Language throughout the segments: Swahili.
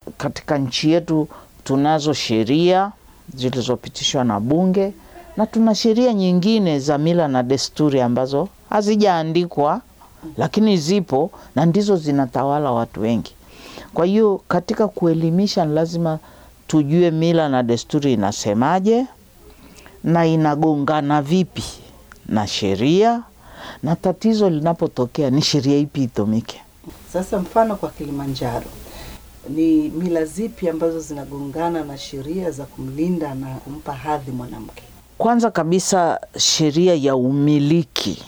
katika nchi yetu tunazo sheria zilizopitishwa na bunge na tuna sheria nyingine za mila na desturi ambazo hazijaandikwa lakini zipo na ndizo zinatawala watu wengi. Kwa hiyo katika kuelimisha, ni lazima tujue mila na desturi inasemaje na inagongana vipi na sheria, na tatizo linapotokea ni sheria ipi itumike. Sasa mfano kwa Kilimanjaro, ni mila zipi ambazo zinagongana na sheria za kumlinda na kumpa hadhi mwanamke? Kwanza kabisa sheria ya umiliki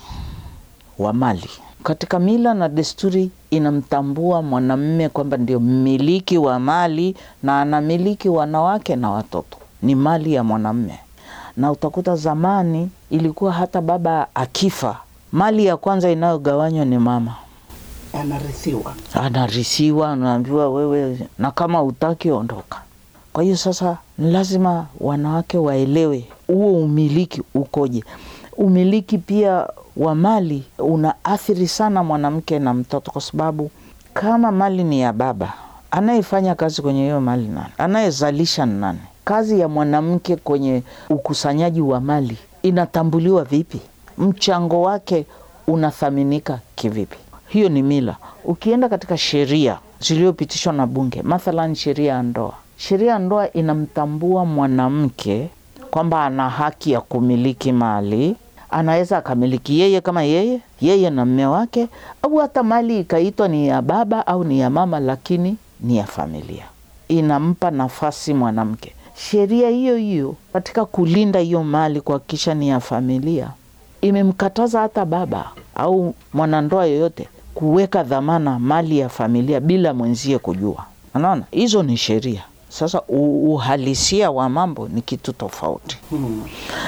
wa mali katika mila na desturi inamtambua mwanamume kwamba ndio mmiliki wa mali na anamiliki wanawake na watoto, ni mali ya mwanamume. Na utakuta zamani ilikuwa hata baba akifa, mali ya kwanza inayogawanywa ni mama, Anarithiwa. anarisiwa, anaambiwa wewe, na kama utaki ondoka. Kwa hiyo sasa ni lazima wanawake waelewe huo umiliki ukoje. Umiliki pia wa mali unaathiri sana mwanamke na mtoto, kwa sababu kama mali ni ya baba, anayefanya kazi kwenye hiyo mali nani? Anayezalisha ni nani? Kazi ya mwanamke kwenye ukusanyaji wa mali inatambuliwa vipi? Mchango wake unathaminika kivipi? Hiyo ni mila. Ukienda katika sheria zilizopitishwa na Bunge, mathalan sheria ya ndoa, sheria ya ndoa inamtambua mwanamke kwamba ana haki ya kumiliki mali anaweza akamiliki yeye kama yeye yeye na mme wake, au hata mali ikaitwa ni ya baba au ni ya mama, lakini ni ya familia. Inampa nafasi mwanamke. Sheria hiyo hiyo katika kulinda hiyo mali, kuhakikisha ni ya familia, imemkataza hata baba au mwanandoa yoyote kuweka dhamana mali ya familia bila mwenzie kujua. Unaona, hizo ni sheria. Sasa uhalisia wa mambo ni kitu tofauti Hmm.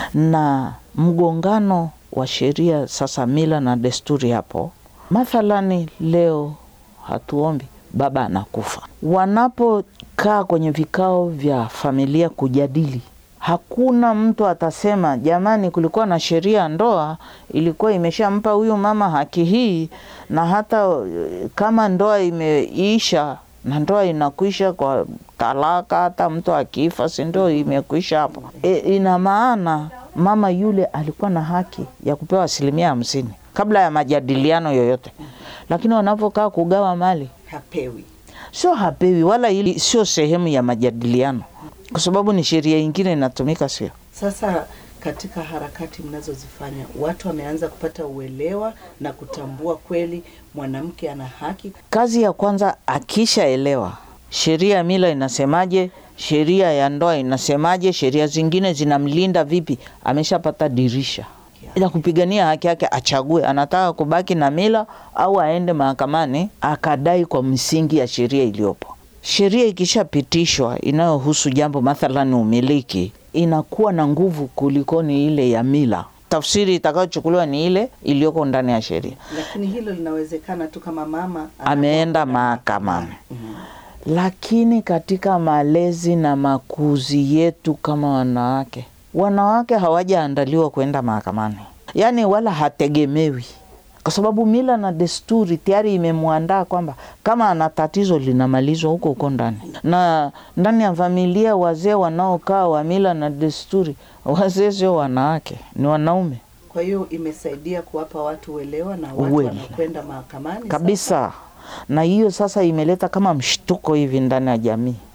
na mgongano wa sheria sasa, mila na desturi hapo. Mathalani leo hatuombi baba anakufa, wanapokaa kwenye vikao vya familia kujadili, hakuna mtu atasema jamani, kulikuwa na sheria ya ndoa ilikuwa imeshampa huyu mama haki hii, na hata eh, kama ndoa imeisha na ndoa inakwisha kwa talaka, hata mtu akifa, si ndio imekwisha hapo? E, ina maana mama yule alikuwa na haki ya kupewa asilimia hamsini kabla ya majadiliano yoyote, lakini wanapokaa kugawa mali Hapewi. sio hapewi, wala hili sio sehemu ya majadiliano, kwa sababu ni sheria ingine inatumika, sio Sasa katika harakati mnazozifanya, watu wameanza kupata uelewa na kutambua kweli mwanamke ana haki. Kazi ya kwanza akishaelewa sheria ya mila inasemaje, sheria ya ndoa inasemaje, sheria zingine zinamlinda vipi, ameshapata dirisha ila kupigania haki yake, achague anataka kubaki na mila au aende mahakamani akadai kwa msingi ya sheria iliyopo. Sheria ikishapitishwa inayohusu jambo mathalan umiliki, inakuwa na nguvu kulikoni ile ya mila. Tafsiri itakayochukuliwa ni ile iliyoko ndani ya sheria. Lakini hilo linawezekana tu kama mama Ameenda mahakamani. Lakini katika malezi na makuzi yetu kama wanawake, wanawake hawajaandaliwa kwenda mahakamani, yaani wala hategemewi, kwa sababu mila na desturi tayari imemwandaa kwamba kama ana tatizo linamalizwa huko huko ndani. Na ndani ya familia, wazee wanaokaa wa mila na desturi, wazee sio wanawake, ni wanaume Kwa hiyo imesaidia kuwapa watu uelewa na watu Uelewa. wanakwenda mahakamani kabisa. Na hiyo sasa imeleta kama mshtuko hivi ndani ya jamii